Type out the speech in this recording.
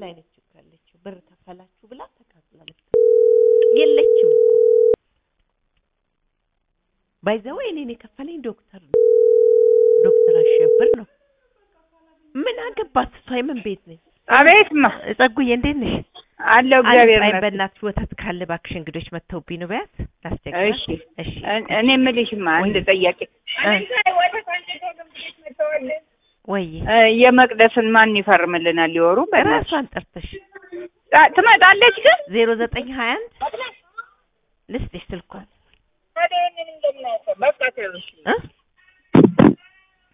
ላይ ነች እኮ ያለችው። ብር ከፈላችሁ ብላ ተቃጥላ ልትሞት የለችም እኮ ባይዘው እኔን የከፈለኝ ዶክተር ነው። ዶክተር አሸብር ነው። ምን አገባት እሷ የምን ቤት ነች? አቤትማ ጸጉዬ እንዴት ነሽ? አለው እግዚአብሔር አይ ይመስገን። በእናትሽ ወተት ካለ እባክሽ እንግዶች መጥተውብኝ ነው በያት ላስቸግራት። እሺ እሺ እኔ- እኔ የምልሽማ አንድ ጥያቄ ወይ እ፣ የመቅደስን ማን ይፈርምልናል? ሊወሩ በእናትሽ ራሷን ጠርተሽ አ- ትመጣለች ግን ዜሮ ዘጠኝ ሀያ አንድ ልስጥሽ ስልኳን እ